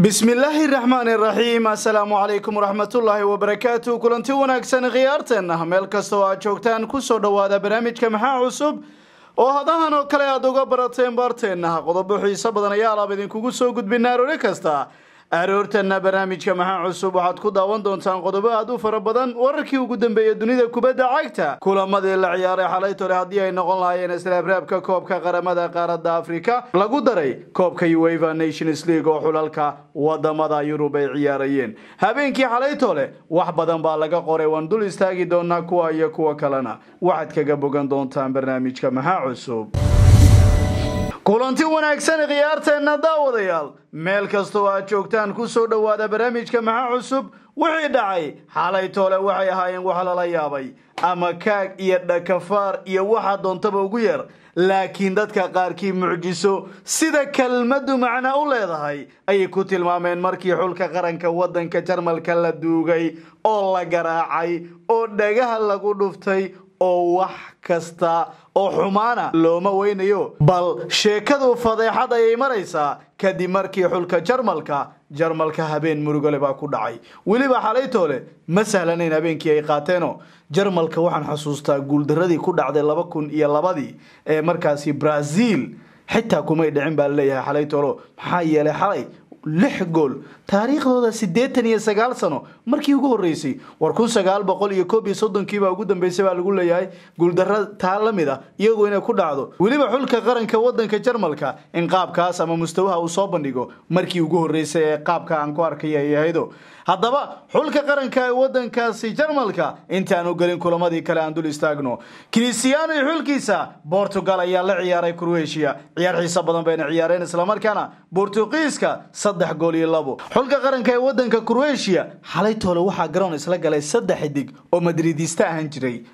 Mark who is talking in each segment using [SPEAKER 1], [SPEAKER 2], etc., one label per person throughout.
[SPEAKER 1] bismillaahi raxmaani raxiim assalaamu calaykum waraxmatullaahi wabarakaatu kulanti wanaagsan khiyaarteenna meel kasta oo aad joogtaan kusoo dhowaada barnaamijka maxaa cusub oo hadahan oo kale aad uga barateen baarteenna qodobo xiiso badan ayaa alaab idinkugu soo gudbinaa aroore kasta aroortana barnaamijka maxaa cusub waxaad ku daawan doontaan qodobo aad u fara badan wararkii ugu dambeeyay dunida kubadda cagta kulamadii la ciyaaray xalay tole haddii ay noqon lahaayeen islabraabka koobka qaramada qaaradda afrika lagu daray koobka ueva nations league oo xulalka wadamada yurub ay ciyaarayeen habeenkii xalay tole wax badan baa laga qoray waan dul istaagi doonaa kuwa iyo kuwa kalena waxaad kaga bogan doontaan barnaamijka maxaa cusub kulanti wanaagsan khiyaarteenna daawadayaal meel kastoo aad joogtaan kusoo dhowaada barnaamijka maxaa cusub wixii dhacay xalay toole waxay ahaayeen wax lala yaabay ama kaag iyo dhakafaar iyo waxa doontaba ugu yar laakiin dadka qaarkii mucjiso sida kelmaddu macna u leedahay ayay ku tilmaameen markii xulka qaranka waddanka jarmalka la duugay oo la garaacay oo dhagaha lagu dhuftay oo wax kasta oo xumaana looma weynayo bal sheekadu fadeexad ayay maraysaa kadib markii xulka jarmalka jarmalka habeen murugole baa ku dhacay weliba xalaytoole ma sahlanayn habeenkii ay qaateeno jarmalka waxaan xusuustaa guuldaradii ku dhacday laba kun iyo labadii ee markaasi brazil xitaa kumay dhicin baa laleeyahay xalaytoolo maxaa yeelay xalay lix gool taariikhdooda siddeetan iyo sagaal sano markii ugu horreysay war kun sagaal boqol iyo koob iyo soddonkiibaa ugu dambeysay baa lagu leeyahay guuldaro taa la mid ah iyagoo inay ku dhacdo weliba xulka qaranka waddanka jarmalka in qaabkaas ama mustawaha uu soo bandhigo markii ugu horreysay ee qaabka aan ku arkay ay ahaydo haddaba xulka qaranka ee waddankaasi jarmalka intaanu gelin kulamadii kale aan dul istaagno cristiano iyo xulkiisa bortugal ayaa la ciyaaray croatia ciyaar xiiso badan bayna ciyaareen islamarkaana bortugiiska saddex gool iyo labo xulka qaranka ee waddanka croatia xalay toole waxaa garoon isla galay saddex xidig oo madridista ahaan jiray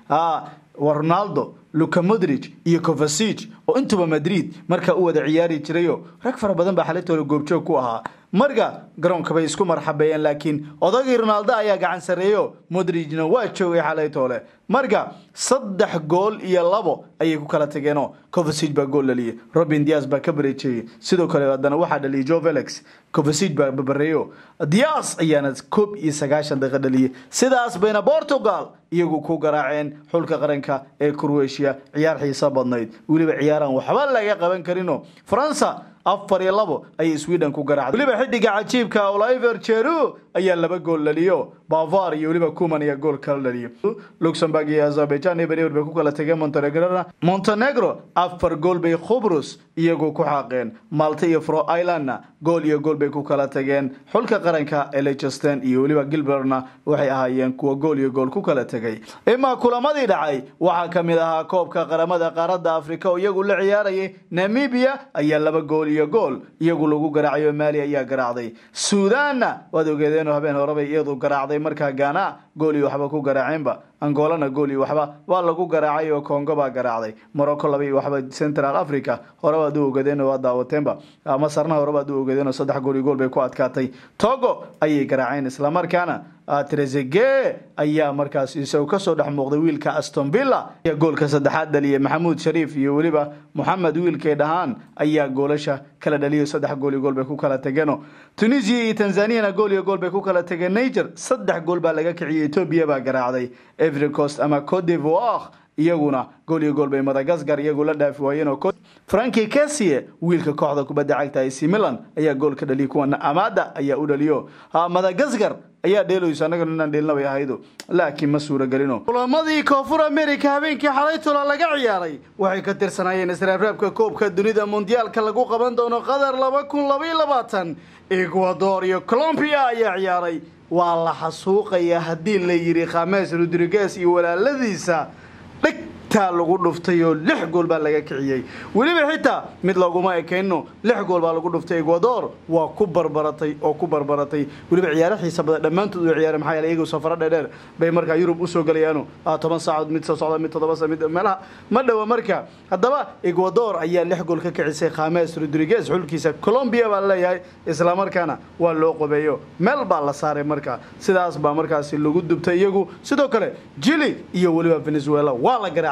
[SPEAKER 1] ronaldo luka modrig iyo covasic oo intuba madrid markaa u wada ciyaari jirayo rag fara badan baa xalaytoole goobjoog ku ahaa marka garoonka bay isku marxabeeyeen laakiin odagii ronaldo ayaa gacan sarreeyo modrigna waa joogay xalaytoole marka saddex gool iyo labo ayay ku kala tageenoo covasic baa gool dhaliyay robin dias baa ka bareejeeyey sidoo kale haddana waxaa dhaliyay jo felix covasic baa babareeyo dias ayaana koob iyo sagaashan daqiiqa dhaliyay sidaas bayna portugal iyagu ku garaaceen xulka qaranka ee croatia ciyaar xiiso badnayd weliba ciyaaraan waxba laga qaban karino faransa afar iyo labo ayay sweden ku garaacday weliba xidiga cajiibka oliver jeru ayaa laba gool dhaliyo bavar iyo weliba kuman ayaa gool kala dhaliyo luxemburg iyo azerbaijan eber bay ku kala tageen montenegrona montenegro afar gool bay khubrus iyagu ku xaaqeen malta iyo fro islandna gool iyo gool bay ku kala tageen xulka qaranka ee leicester iyo weliba gilbertna waxay ahaayeen kuwa gool iyo gool ku kala tegay imaa kulamadii dhacay waxaa ka mid ahaa koobka qaramada qaaradda afrika oo iyagu la ciyaarayay namibia ayaa laba gool iyo gool iyagu lagu garaacayo maali ayaa garaacday suudanna waad ogeedeenoo habeen horebay iyadu garaacday markaa gaana gool iyo waxba ku garaaceenba angolana gool iyo waxba waa lagu garaacay oo congo baa garaacday morocco laba iyo waxba central africa horebaad u ogadeen oo waa daawateenba masarna horebaad u ogadeen oo saddex gool iyo gool bay ku adkaatay togo ayay garaaceen islamarkaana trezege ayaa markaas isagu kasoo dhex muuqday wiilka aston villa ayaa goolka saddexaad dhaliyay maxamuud shariif iyo weliba moxamed wiilkay dhahaan ayaa goolasha kala dhaliyo saddex gool iyo gool bay ku kala tegeeno tunisia iyo tanzaniana gool iyo gool bay ku kala tegeen niger saddex gool baa laga kiciyay etoobiya baa garaacday every coast ama cote d'ivoire iyaguna gool iyo gool bay madagascar iyagu la dhaafi waayeen oo franki kesie wiilka kooxda kubadda cagta ac milan ayaa gool ka dhaliyay kuwana amada ayaa u dhaliyo madagascar ayaa dheelayso annagana inaan dheelna bay ahaydo laakiin ma suuragelino kulamadii koonfur america habeenkii xalaytola laga ciyaaray waxay ka tirsanaayeen israabraabka koobka dunida mondiyaalka lagu qaban doono qatar laba kun labaiyo labaatan ecuador iyo colombia ayaa ciyaaray waa la xasuuqayaa haddii la yidhi khames rodriguez iyo walaaladiisa dhigtaa lagu dhuftay oo lix gool baa laga kiciyey weliba xitaa mid laguma ekayno lix gool baa lagu dhuftay ecuador waa ku barbaratay oo ku barbaratay weliba ciyaaro xiisa badan dhammaantood u ciyaareen maxaa yeelay iyagu safaro dheerdheer bay markaa yurub usoo galayaano toban saacood mid soo socda mid toddoba mid meelaha ma dhowa marka haddaba ecuador ayaa lix gool ka kicisay khames rodriguez xulkiisa colombia baa laleeyahay islamarkaana waa loo qobeeyo meel baa la saaray marka sidaas baa markaasi lagu dubtay iyagu sidoo kale jili iyo weliba venezuela waa la garaacay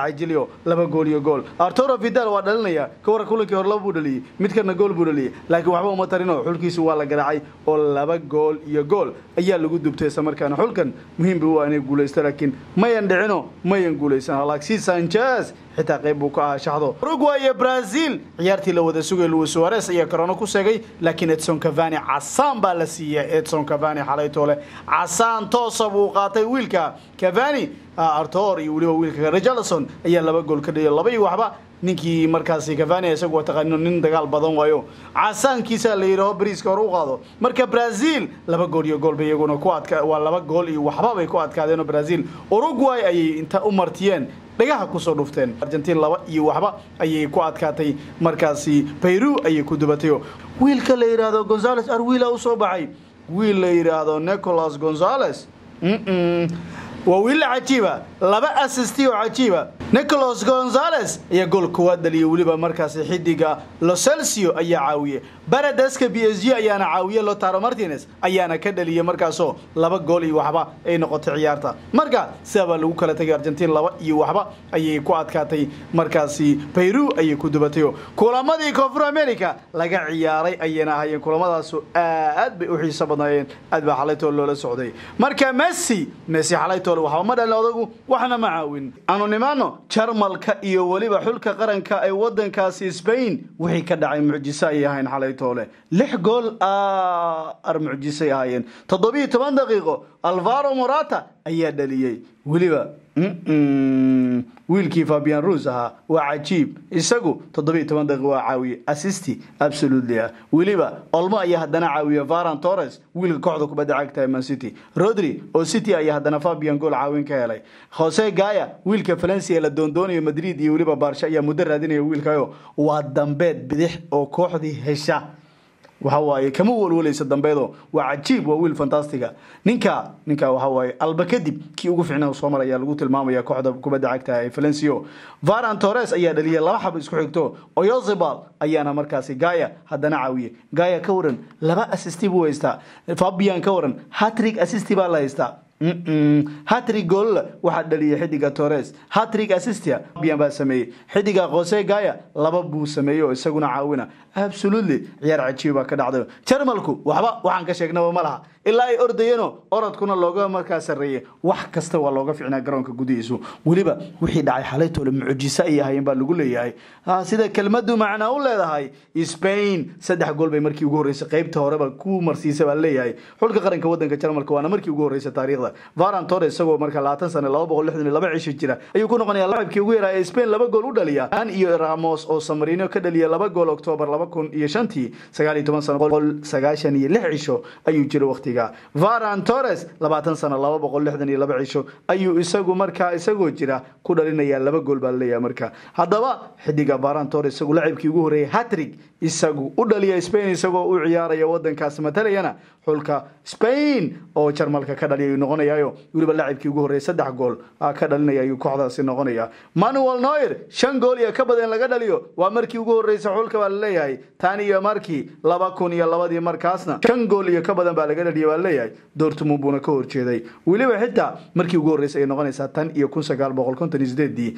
[SPEAKER 1] garaacay jilio laba gool iyo gool arturo vidal waa dhalinaya ka warra kulankii hore laba buu dhaliyey midkana gool buu dhaliyey laakiin waxba uma tarino xulkiisu waa la garaacay oo laba gool iyo gool ayaa lagu dubtay isla markaana xulkan muhiim buu waa inay guulaysto laakiin mayan dhicino mayan guulaysan alexis sanchez xitaa qayb buu ka ahaa shaxdo uruguay iyo brazil ciyaartii la wada sugay luis suarez ayaa korona ku seegay laakiin edson cavani casaan baa la siiyey edson cavani xalay toole casaan toosa buu qaatay wiilka cavani artor iyo weliba wiilka richarlison ayaa laba gool ka dhigay laba iyo waxba ninkii markaasi cavani isagu waa taqaano nin dagaal badan waayo casaankiisa la yidhaaho bariiska hore u qaado marka brazil laba gool iyo gool bay iyaguna ku adka waa laba gool iyo waxba bay ku adkaadeen oo brazil uruguay ayay inta u martiyeen dhagaha kusoo dhufteen argentiin laba iyo waxba ayay ku adkaatay markaasi bayru ayay ku dubatayo wiilka la yidhaahdo gonzales arwila u soo baxay wiil la yidhaahdo nicolas gonzales waa wiil cajiiba laba assisti oo cajiiba nicolas gonzales ayaa gool koowaad dhaliyay weliba markaasi xidiga locelcio ayaa caawiyey baradeska b s g ayaana caawiyey lotaro martinez ayaana ka dhaliyey markaasoo laba gool iyo waxba ay noqotay ciyaarta marka sidaabaa lagu kala tegay argentiin laba iyo waxba ayay ku adkaatay markaasi bayru ayay ku dubatayo kulamadii koonfur america laga ciyaaray ayayna ahayeen kulamadaasu aad bay u xiiso badnaayeen aad baa xalaytool loola socday marka messi messi xalaytool waxba ma dhalin odagu waxna ma caawin aanu nimaano jarmalka iyo weliba xulka qaranka ee wadankaasi spain wixii ka dhacay mucjiso ayay ahayn xalaytoole lix gool ar mucjisay ahaayeen toddobiiyo toban daqiiqo alvaro morata ayaa dhaliyey weliba wiilkii fabian rus ahaa waa cajiib isagu toddobiiyo toban daqiiq waa caawiye assisti absolutely ah weliba olmo ayaa haddana caawiye varan torres wiilka kooxda kubadda cagta man city rodri oo city ayaa haddana fabian gool caawin ka helay jose gaya wiilka valencia la doondoonayo madrid iyo weliba baarsha ayaa muddo raadinaya wiilkayo waa dambeed bidix oo kooxdii hesha waxa waaye kama walwalaysa dambeedo waa cajiib waa wiil fantastiga ninka ninka waxa waaye alba kadib kii ugu fiicnaa soo maraya lagu tilmaamaya kooxda kubadda cagta ee Valencia Varan Torres ayaa dhaliyay laba xab isku xigto Oyozabal ayaana markaasi Gaya haddana caawiye Gaya ka waran laba assist buu haystaa Fabian ka waran hat-trick assist baa la haystaa hatrig gool waxaa dhaliyay xidiga torres hatrig assistia bian baa sameeyey xidiga jose gaya laba buu sameeyey oo isaguna caawina absolutely ciyaar cajiib baa ka dhacday jarmalku waxba waxaan ka sheegnaba ma laha ilaa ay ordayeenoo orodkuna looga markaa sarreeyey wax kasta waa looga ficnaa garoonka gudihiisu weliba wixii dhacay xalaytoole mucjiso ay ahaayeen baa lagu leeyahay sida kelmadu macnaa u leedahay spain saddex gool bay markii ugu horreysay qaybta horeba ku marsiisa baa leeyahay xulka qaranka wadanka jarmalka waana markii ugu horreysay taariikhda varan torres isagoo marka labaatan sane laba boqol lixdan iyo laba cisho jira ayuu ku noqonayaa laacibkii ugu yaraa ee spain laba gool u dhaliya an iyo ramos oo samarino ka dhaliya laba gool oktoobar laba kun iyo shantii sagaal iyo toban sano boqol sagaashan iyo lix cisho ayuu jira waqtiga varan torres labaatan sano laba boqol lixdan iyo laba cisho ayuu isagu markaa isagoo jira ku dhalinaya laba gool baa laleeyahay marka haddaba xidiga varan torres isagu laacibkii ugu horreeyay hatrig isagu u dhaliya spain isagoo u ciyaaraya wadankaas matalayana xulka spain oo jarmalka ka dhaliya ayuu noqonayayo weliba laacibkii ugu horreeyay saddex gool ka dhalinaya ayuu kooxdaasi noqonaya manuel noyer shan gool iyo ka badan laga dhaliyo waa markii ugu horreysay xulka baa laleeyahay tan iyo markii laba kun iyo labadii markaasna shan gool iyo ka badan baa laga dhaliya baa laleeyahay dortmund buuna ka horjeeday weliba xitaa markii ugu horreysay ay noqonaysaa tan iyo kun sagaal boqol konton iyo sideedii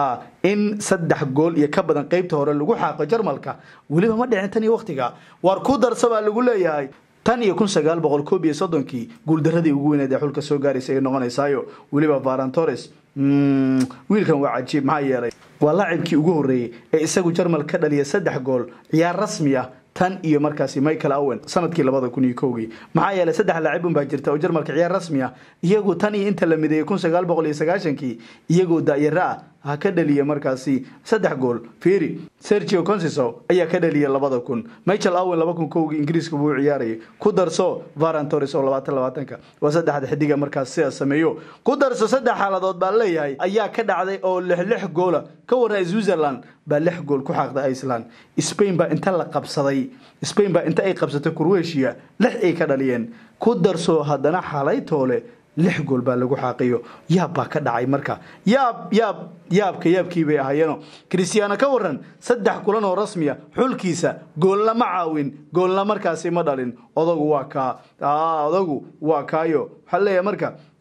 [SPEAKER 1] in saddex gool iyo ka badan qeybta hore lagu xaaqo jarmalka weliba ma dhicin tan iyo waqtiga waar ku darsa baa lagu leeyahay tan iyo kun sagaal boqol koob iyo soddonkii guuldaradii ugu weyneed ee xulka soo gaaraysa ay noqonaysaayo weliba varan torres wiilkan waa cajiib maxaa yeelay waa laacibkii ugu horreeyey ee isagu jarmal ka dhaliya saddex gool ciyaar rasmi ah tan iyo markaasi michael owen sanadkii labada kun iyo kowgii maxaa yeelay saddex laacibun baa jirta oo jarmalka ciyaar rasmi ah iyagu tan iyo inta la mideeyey kun sagaal boqol iyo sagaashankii iyagoo daayaro ah ha ka dhaliya markaasi saddex gool feri sergio consiso ayaa ka dhaliya labada kun michael owen laba kun kowgii ingiriiska buu ciyaarayay ku darso varan torres oo labaatan labaatanka waa saddexda xidiga markaas sidaas sameeyo ku darso saddex xaaladood baa leeyahay ayaa ka dhacday oo lix lix goola ka warna switzerland baa lix gool ku xaaqday iceland spain baa inta la qabsaday spain baa inta ay qabsatay croatia lix ay ka dhaliyeen ku darso haddana xalaytoole lix gool baa lagu xaaqiyo yaab baa ka dhacay marka yaab yaab yaabka yaabkii bay ahaayeeno christiano ka waran saddex kulan oo rasmiya xulkiisa goolna ma caawin goolna markaasi ma dhalin odagu waa kaa odagu waa kaayo waxaa leeyahay marka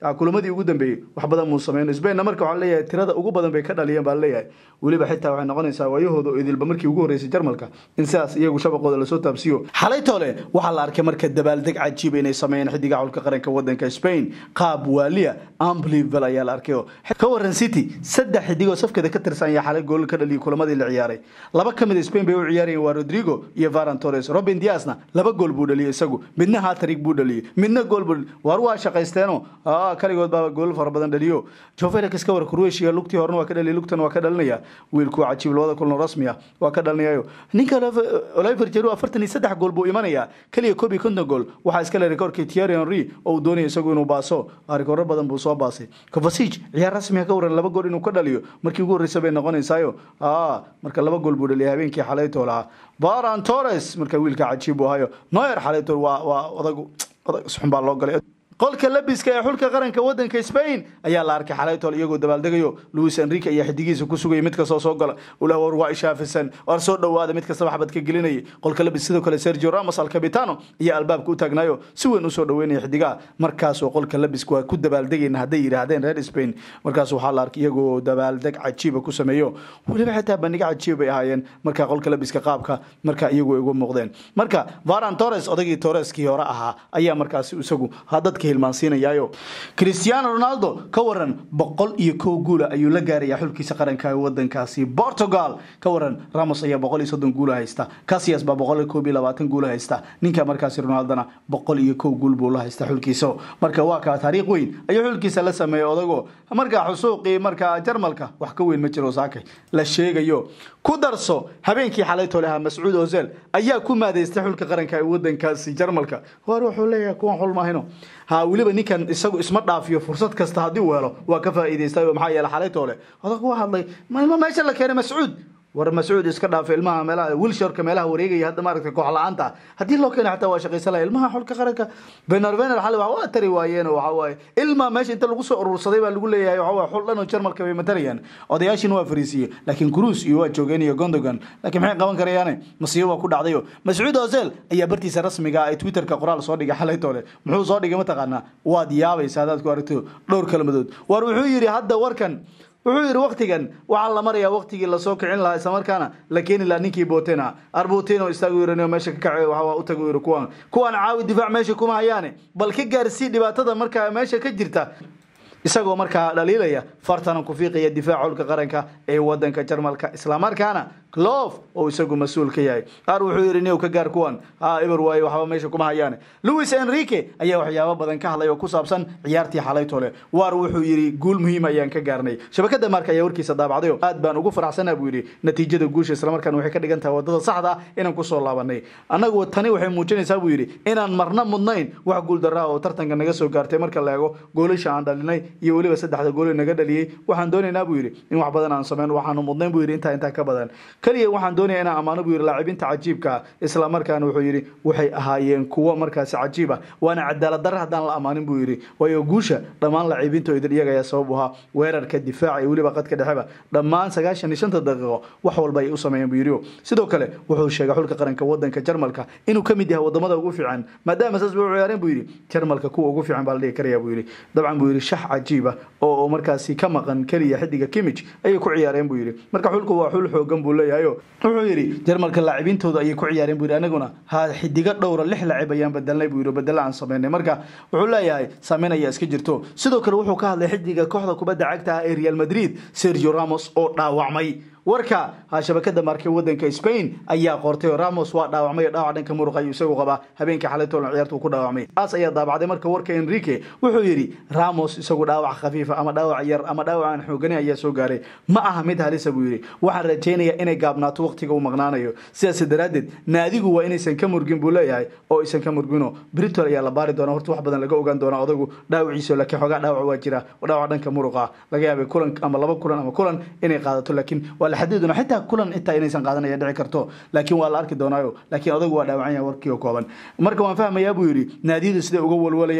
[SPEAKER 1] kulamadii ugu dambeeyey wax badan muu sameyn spainna marka waxaa leeyahay tirada ugu badan bay ka dhaliyeen baa leeyahay weliba xitaa waxay noqonaysaa waayahooda oo idilba markii ugu horreysay jarmalka in sidaas iyagu shabaqooda lasoo taabsiyo xalay toole waxaa la arkay marka dabaaldeg cajiiba inay sameeyeen xidiga xulka qaranka wadanka spain qaab waaliya amblivel ayaa la arkay oo ka waran city saddex xidigoo safkeeda ka tirsan ayaa xalay gool ka dhaliyay kulamadii la ciyaaray laba ka mid spain bay u ciyaarayeen waa rodrigo iyo varan torres robin diasna laba gool buu dhaliyay isagu midna hatrig buu dhaliyay midna gool buu war waa shaqaysteeno kaligood baaba gool fara badan dhaliyo joe felix ka war croatia lugtii horena waa ka dhaliyay lugtan waa ka dhalinaya wiilku cajiib labada kulan rasmi ah waa ka dhalinayayo ninka oliver jeru afartan iyo saddex gool buu imanaya keliya koob iyo konton gool waxaa iska le rekoorkii thierry henry oo uu doonaya isagu inuu baaso rikooro badan buu soo baasay covasig ciyaar rasmiga ka waran laba gool inuu ka dhaliyo markii ugu horreysa bay noqonaysaayo marka laba gool buu dhaliyay habeenkii xalaytoo lahaa baran torres marka wiilka cajiib buu ahayo noyer xalaytoo waa waa odag odag isxun baa loo galay qolka labiska ee xulka qaranka wadanka spain ayaa la arkay xalaytool iyagoo dabaaldegayo luis enrique ayaa xidigiisa ku sugayay mid kastoo soo gala ula war waa ishaafisan war soo dhowaada mid kasta waxbad ka gelinayay qolka labis sidoo kale sergio ramos alcabitano ayaa albaabka u taagnaayo si weyn usoo dhoweynaya xidigaha markaasoo qolka labiska waa ku dabaaldegayna hadday yidhaahdeen reer spain markaas waxaa la arkay iyagoo dabaaldeg cajiiba ku sameeyo weliba xitaa bandhig cajiib bay ahaayeen marka qolka labiska qaabka marka iyagu ugu muuqdeen marka varan torres odagii torreskii hore ahaa ayaa markaasi isagu dadka hilmaansiinayaayo cristiano ronaldo ka waran boqol iyo kow guula ayuu la gaarayaa xulkiisa qaranka ee wadankaasi portugal ka waran ramos ayaa boqol iyo soddon guula haysta casias baa boqol iyo koob iyo labaatan guula haysta ninka markaasi ronaldona boqol iyo kow guul buu la haysta xulkiisa marka waa kaa taariikh weyn ayuu xulkiisa la sameeyey odago markaa xusuuqii markaa jarmalka wax ka weyn ma jiro saakay la sheegayo ku darso habeenkii xalay toleha mascuud ozil ayaa ku maadeystay xulka qaranka ee wadankaasi jarmalka war wuxuu leeyahay kuwan xul maahino ha weliba ninkan isagu isma dhaafiyo fursad kasta haddii uu helo waa ka faa'iidaystay maxaa yeele xalay toole odag waa hadlay ilmo meesha la keenay mascuud war mascuud iska dhaafay ilmaha meelaha wilsharka meelaha wareegaya hadda maaragtay koox la-aanta haddii loo keena xataa waa shaqaysan laha ilmaha xulka qaranka benervener xali wax waa tari waayeen waxa waaye ilma meesha inta lagu soo urursaday baa lagu leeyahay waxa waaye xul dhan oo jarmalka bay matarayaan odayaashiina waa fariisiye laakiin cruise iyo waa joogeen iyo gondogan laakiin maxay qaban karayaane masiibo waa ku dhacdayo mascuud ozel ayaa bartiisa rasmiga ee twitterka qoraal soo dhigay xalay toole muxuu soo dhigay mataqaanaa waad yaabaysa haddaad ku aragto dhowr kalmadood war wuxuu yidhi hadda warkan wuxuu yidhi waktigan waxaa la marayaa waktigii lasoo kicin lahaa islamarkaana la keeni lahaa ninkii botena arboteno istaagu yiri meesha ka kace waxa u tagu yiri kuwan kuwan caawi difaac meesha kuma hayaane bal ka gaarsii dhibaatada markaa meesha ka jirta isagoo markaa dhaliilaya fartana ku fiiqaya difaaca xulka qaranka ee wadanka jarmalka islamarkaana clof oo isagu mas-uul ka yahay qaar wuxuu yidhi new ka gaar kuwan ha eber waaye waxba meesha kuma hayaane louis enrique ayaa waxyaabo badan ka hadlay oo ku saabsan ciyaartii xalay tole waar wuxuu yidhi guul muhiim ayaan ka gaarnay shabakada marka ayaa warkiisa daabacdayo aad baan ugu faraxsanaa buu yidhi natiijada guusha islamarkaana waxay ka dhigan tahay wadada saxda ah inaan kusoo laabanay annagu tani waxay muujinaysaa buu yidhi inaan marna mudnayn wax guuldarraa oo tartanka naga soo gaartay marka la eego goolasha aan dhalinay iyo weliba saddexda gooli naga dhaliyey waxaan doonaynaa buu yidhi in wax badan aan sameyn waxaanu mudnayn buu yidhi intaa intaa ka badan keliya waxaan doonaya inaan ammaano buu yidhi laacibinta cajiibka isla markaana wuxuu yidhi waxay ahaayeen kuwo markaasi cajiib ah waana cadaalad darra haddaan la ammaanin buu yidhi waayo guusha dhammaan laacibinta idin iyaga ayaa sabab u ahaa weerarka difaaca iyo weliba qadka dhexeba dhammaan sagaashan iyo shanta daqiiqo wax walba ay u sameeyeen buu yidhi sidoo kale wuxuu sheegay xulka qaranka wadanka jarmalka inuu ka mid yahay wadamada ugu fiican maadaama saas bay u ciyaareen buu yidhi jarmalka kuwa ugu fiican baa la dhihi karaya buu yidhi dabcan buu yidhi shax cajiib ah oo markaasi ka maqan keliya xidiga kimij ayay ku ciyaareen buu yidhi marka xulku waa xul xoogan buu leeyahay wuxuu yidhi jarmalka laacibintooda ayay ku ciyaareen buu yidhi anaguna ha xidigo dhowra lix laacib ayaan bedelnay buu yidhi bedelo aan sameynay marka wuxuu leeyahay saameyn ayaa iska jirto sidoo kale wuxuu ka hadlay xidiga kooxda kubadda cagta ah ee real madrid sergio ramos oo dhaawacmay warka ha shabakada markay wadanka spain ayaa qortay oo ramos waa dhaawacmay dhaawac dhanka muruq ayuu isagu qabaa habeenkii xalay toolan ciyaartu ku dhaawacmay taas ayaa daabacday marka warka enrique wuxuu yidhi ramos isagu dhaawac khafiifa ama dhaawac yar ama dhaawac aan xoogani ayaa soo gaaray ma aha mid halisa buu yidhi waxaan rajaynayaa inay gaabnaato waqtiga uu maqnaanayo sidaas daraaddeed naadigu waa inaysan ka murgin buu leeyahay oo aysan ka murgino britol ayaa la baari doona horta wax badan laga ogaan doona odagu dhaawaciisa laakiin xoogaa dhaawac waa jira dhaawac dhanka muruqa laga yaabay kulan ama laba kulan ama kulan inay qaadato laakiin waa la xadidi doona xitaa kulan intaa inaysan qaadanaya dhici karto laakiin waa la arki doonaayo laakiin odagu waa dhaawacan yahay warkii oo kooban marka waan fahmayaa buu yidhi naadiyadu siday uga walwalayaan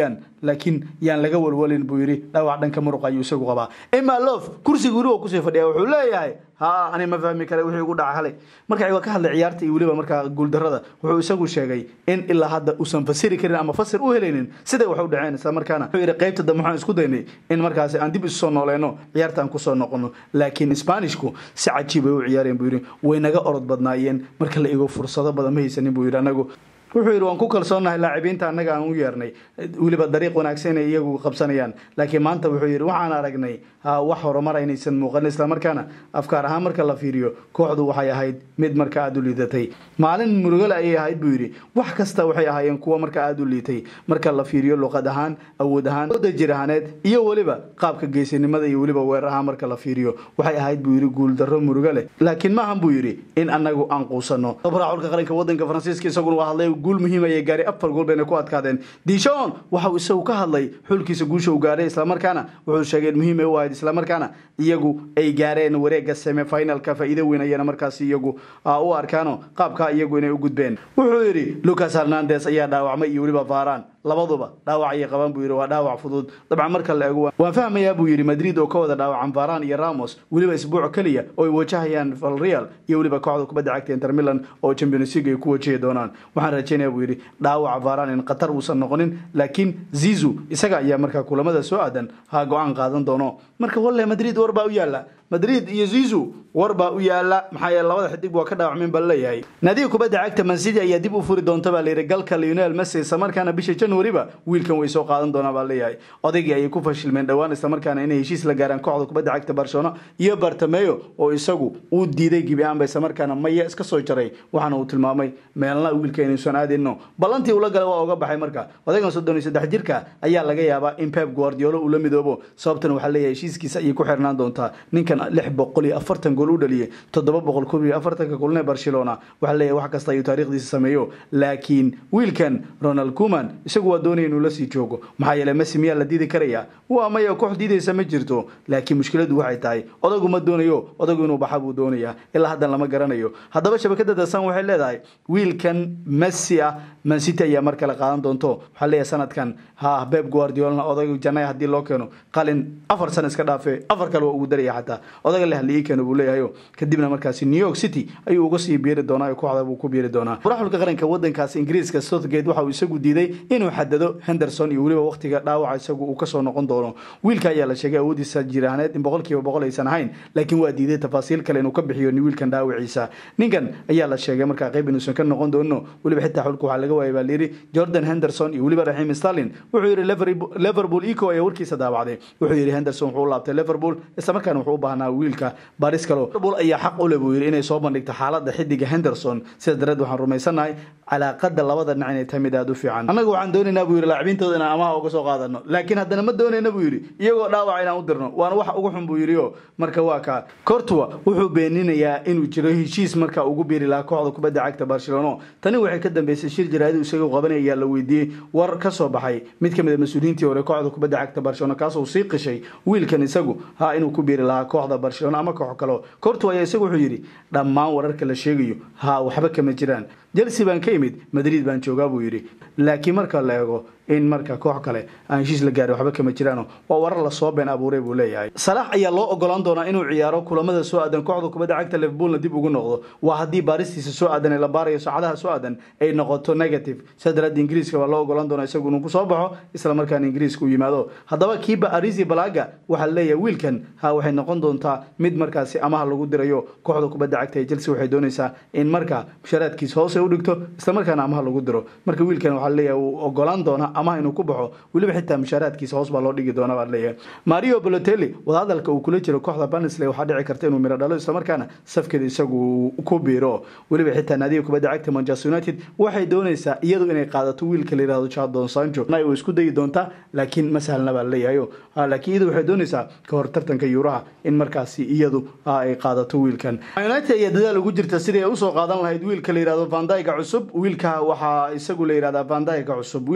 [SPEAKER 1] laakiin yaan laga walwalin buu yidhi dhaawac dhanka muruqa ayuu isagu qabaa ima lof kursiga weli waa kusii fadhiya wuxuu leeyahay ha ani ma fahmi kara wixii ugu dhaca halay marka waa ka hadlay ciyaarta iyo weliba markaa guuldarada wuxuu isagu sheegay in ilaa hadda uusan fasiri karin ama fasir u helaynin siday wax u dhaceen isla markaana wuxuu yidhi qaybta dambe waxaan isku daynay in markaasi aan dib isu soo nooleyno ciyaarta aan kusoo noqono laakiin spanishku si cajiib ay u ciyaareen buu yidhi way naga orod badnaayeen marka la igo fursado badan ma haysanin buu yidhi anagu wuxuu yidhi waan ku kalsoonahay laacibiinta annaga aan u yeernay weliba dariiq wanaagsan inay iyagu qabsanayaan laakiin maanta wuxuu yidhi waxaan aragnay wax horumar inaysan muuqan islamarkaana afkaar ahaan marka la fiiriyo kooxdu waxay ahayd mid marka aada u liidatay maalin murugale ayay ahayd buu yidhi wax kasta waxay ahaayeen kuwa marka aada u liitay marka la fiiriyo luqad ahaan awood ahaan oda jir ahaaneed iyo weliba qaabka geesinimada iyo weliba weerar ahaan marka la fiiriyo waxay ahayd buu yidhi guuldarro murugo leh laakiin maahan buu yidhi in annagu aan quusanno raculka qaranka wadanka faransiiska isaguna waa hadlay guul muhiim ayay gaaray afar gool bayna ku adkaadeen dishon waxa uu isagu ka hadlay xulkiisa guusha uu gaaray islamarkaana wuxuu sheegay in muhiim ay u ahayd islamarkaana iyagu ay gaareen wareega semifinalka faa'iido weyn ayana markaasi iyagu u arkaano qaabka iyagu inay u gudbeen wuxuu yidhi lucas hernandes ayaa dhaawacmay iyo weliba varan labaduba dhaawac ayay qabaan buu yidhi waa dhaawac fudud dabcan marka la eego waan fahmayaa buu yidhi madrid oo ka wada dhaawacan varan iyo ramos weliba isbuuc keliya oo ay wajahayaan valreal iyo weliba kooxda kubadda cagta inter milan oo champions league ay ku wajahi doonaan waxaan rajeynaya buu yidhi dhaawaca varan in qatar uusan noqonin laakiin zizu isaga ayaa markaa kulamada soo aadan ha go-aan qaadan doono marka walle madrid war baa u yaala madrid iyo zizu war baa u yaala maxaa yeele labada xidig waa ka dhaawacmeen baa leeyahay naadiga kubadda cagta mancity ayaa dib u furi doonta baa layidhi galka lionel messi islamarkaana bisha januariba wiilkan way soo qaadan doonaa baa leeyahay odaygii ayay ku fashilmeen dhowaan islamarkaana inay heshiis la gaaraan kooxda kubadda cagta barcelona iyo bartameyo oo isagu uu diiday gibi aanba islamarkaana maya iska soo jaray waxaana uu tilmaamay meelna wiilka inuusan aadino ballantii ula galay waa uga baxay marka odaygan soddon iyo saddex jirka ayaa laga yaabaa in pep guardiolo uu la midoobo sababtan waxaa leeyahay heshiiskiisa ayay ku xirnaan doontaa ninkan lix boqol iyo afartan gool u dhaliyay toddoba boqol koob iyo afartanka kulne barcelona waxaa leeyahay wax kasta ayuu taariikhdiisa sameeyo laakiin wiilkan ronald kuman isagu waa doonaya inuu lasii joogo maxaa yeele messi miyaa la diidi karaya waa maya koox diidaysa ma jirto laakiin mushkiladu waxay tahay odagu ma doonayo odagu inuu baxa buu doonayaa ilaa haddan lama garanayo haddaba shabakada dasan waxay leedahay wiilkan messi ah mancity ayaa mar kale qaadan doonto waxaa leeyahay sanadkan ha beb guardiolna odaga janay haddii loo keeno qalin afar sana iska dhaafe afar kale waa ugu daraya xataa odaga le halii keeno buu leeyahayo kadibna markaasi new york city ayuu uga sii biiri doonaa oo kooxda buu ku biiri doonaa furaxulka qaranka wadankaasi ingiriiska southgate waxa uu isagu diiday inuu xadado henderson iyo weliba waqtiga dhaawaca isagu uu kasoo noqon doono wiilka ayaa la sheegay awoodiisa jirahneed in boqolkiiba boqol aysan ahayn laakiin waa diiday tafaasiil kale inuu ka bixiyo wiilkan dhaawaciisa ninkan ayaa la sheegay markaa qayb inuusan ka noqon doono weliba xitaa xulka waxaa laga waayay baa layidhi jordan henderson iyo weliba raxiim stalin wuxuu yidhi liverpool eco ayaa warkiisa daawacday wuxuu yidhi henderson wuxuu u laabtay liverpool islamarkaana wuxuu u baahnaa wiilka baris kalo liverpool ayaa xaq u leh buu yidhi inay soo bandhigto xaaladda xidiga henderson sidaas dareed waxaan rumaysannahay calaaqada labada dhinac inay tahay mid aada u fiican annaga waxaan doonaynaa buu yidhi laacibintooda inaan amaha uga soo qaadano laakiin haddana ma doonayna buu yidhi iyagoo dhaawaca inaan u dirno waana wax ugu xun buu yidhi o marka waa kaa cortua wuxuu beeninayaa inuu jiro heshiis marka ugu biiri lahaa kooxda kubadda cagta barcelona tani waxay ka dambeysay shir jaraadu isaga qabanaya ayaa la weydiiyey war ka soo baxay mid ka mid a mas-uuliyiintii hore kooxda kubadda cagta barcelona kaasoo sii qishay wiilkan isagu ha inuu ku biiri lahaa kooxda barcelona ama koox kaleo cortua ayaa isagu wuxuu yidhi dhammaan wararka la sheegayo ha waxba kama jiraan chelsea baan ka imid madrid baan joogaa buu yidhi laakiin marka la eego in marka koox kale aan heshiis la gaarin waxba kama jiraano waa warar lasoo been abuuray buu leeyahay salaax ayaa loo ogolaan doonaa inuu ciyaaro kulamada soo aadan kooxda kubadda cagta liverpoolna dib ugu noqdo waa haddii baaristiisa soo aadan ee la baarayo saacadaha soo aadan ay noqoto negative sidaa daraadda ingiriiska waa loo ogolaan doonaa isagu inuu kusoo baxo isla markaana ingiriiska u yimaado haddaba kiiba arisi balaga waxaa leeyahay wiilkan ha waxay noqon doontaa mid markaasi amaha lagu dirayo kooxda kubadda cagta ee chelsea waxay doonaysaa in marka musharaadkiisa hoose u dhigto islamarkaana amaha lagu diro marka wiilkan waxaa leeyahay uu ogolaan doona amaha inuu ku baxo weliba xitaa mushaaraadkiisa hoos baa loo dhigi doona baa leeyahay mario balotelli wadahadalka uu kula jiro kooxda barnsley waxaa dhici karta inuu miro dhalo islamarkaana safkeeda isagu ku biiro weliba xitaa naadiga kubadda cagta manchester united waxay doonaysaa iyadu inay qaadato wiilka la yihahdo jadon sancho way isku dayi doontaa laakiin ma sahlna baa leeyahayo laakiin iyadu waxay doonaysaa ka hor tartanka yuuraha in markaasi iyadu ay qaadato wiilkan united ayaa dadaal ugu jirta sidii ay usoo qaadan lahayd wiilka la yihahdo vandayga cusub wiilka waxaa isagu la yihahdaa vandayga cusub wiilkan waa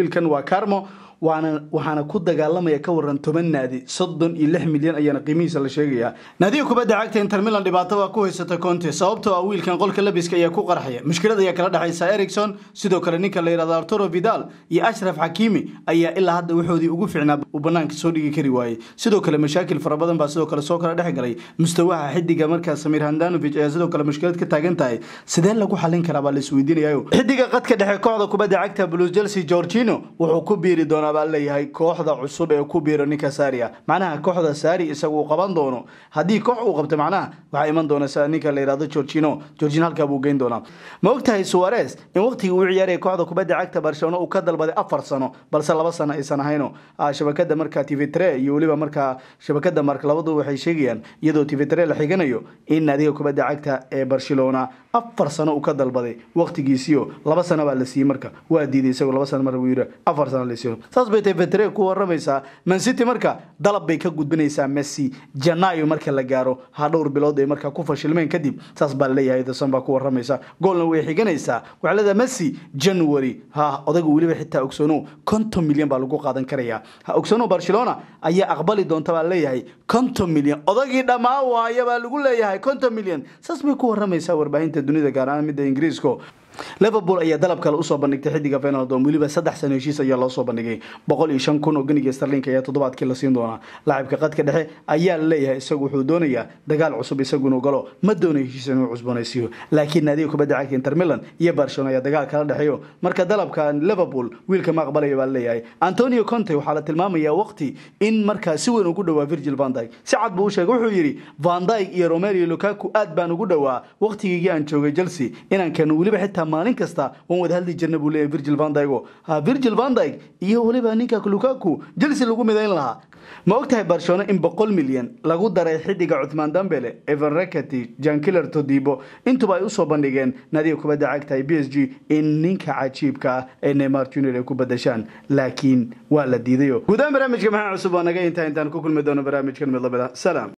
[SPEAKER 1] carmo waana waxaana ku dagaalamaya ka waran toban naadi soddon iyo lix milyan ayaana qiimihiisa la sheegayaa naadiga kubadda cagta inter milan dhibaato waa ku haysata conte sababtoo ah wiilkan qolka labiska ayaa ku qarxaya mushkilad ayaa kala dhexaysa ericson sidoo kale ninka la yidhahdo arturo vidal iyo ashraf xakiimi ayaa ilaa hadda waxoodii ugu fiicnaa uu banaanka soo dhigi kari waayey sidoo kale mashaakil fara badan baa sidoo kale soo kala dhex galay mustawaha xidiga markaa samir handanovic ayaa sidoo kale mushkilad ka taagan tahay sidee lagu xalin karaa baa la isweydiinayayo xidiga qadka dhexe kooxda kubadda cagta blues chelsea georgino wuxuu ku biiri doonaa baa leeyahay kooxda cusub ee ku biiro ninka saria macnaha kooxda sari isagu uu qaban doono haddii koox uu qabto macnaha waxaa iman doona ninka la yidhahdo georgino georgino halkaa buu geyn doonaa ma ogtahay suarez in waqtigii uu ciyaaraya kooxda kubadda cagta barcelona uu ka dalbaday afar sano balse laba sano aysan ahayno shabakada markaa tv tre iyo weliba markaa shabakada mark labadu waxay sheegayaan iyadoo tv tre la xiganayo in naadiga kubadda cagta ee barcelona afar sano uu ka dalbaday waqtigiisiio laba sano baa la siiyey marka waa diiday isagoo laba sano marka uu yidhi afar sano la siiyo saas bay tv tre ku waramaysaa man city marka dalab bay ka gudbinaysaa messi janaayo marka la gaaro ha dhowr bilood ay markaa ku fashilmeen kadib saas baa laleeyahay dasan baa ku waramaysa goolna way xiganaysaa waxaa leedahay messi january ha odaga weliba xitaa ogsoono konton milyan baa lagu qaadan karayaa ha ogsoono barcelona ayaa aqbali doonta baa leeyahay konton milyan odagii dhammaa waaya baa lagu leeyahay konton milyan saas bay ku waramaysaa warbaahinta dunida gaar ahaan midda ingiriisko liverpool ayaa dalab kale usoo bandhigtay xidiga fenaldom weliba saddex sano heshiis ayaa loo soo bandhigay boqol iyo shan kun oo ganiga starlink ayaa toddobaadkii la siin doonaa laacibka qadka dhexe ayaa la leeyahay isagu wuxuu doonayaa dagaal cusub isagunuu galo ma doonayo heshiis inuu cusboonaysiiyo laakiin naadiga kubadda cagta inter milan iyo barcelona ayaa dagaal kala dhexeeyo marka dalabka liverpool wiilka ma aqbalaya baa leeyahay antonio conte waxaa la tilmaamayaa waqti in markaa si weyn ugu dhowaa virgil van dyke si cad buu u sheegay wuxuu yidhi van dyke iyo romelio lukaku aad baan ugu dhowaa waqtigiigii aan joogay chelsea inaan keeno weliba xitaa maalin kasta waan wada hadli jirna buu leeyahay virgil van dyke ha virgil van dyke iyo weliba ninka lukaku chelsea lagu midayn lahaa ma ogtahay barcelona in boqol milyan lagu daray xidiga cuthmaan dambele evan rekati jankiller todibo intuba ay usoo bandhigeen naadiga kubadda cagta b s g in ninka cajiibka ah ee neymar junior ay ku badashaan laakiin waa la diidayo gudahaan barnaamijka maxaa cusub waa naga intaa intaan ku kulmi doono barnaamijkan mid lamid ah salaam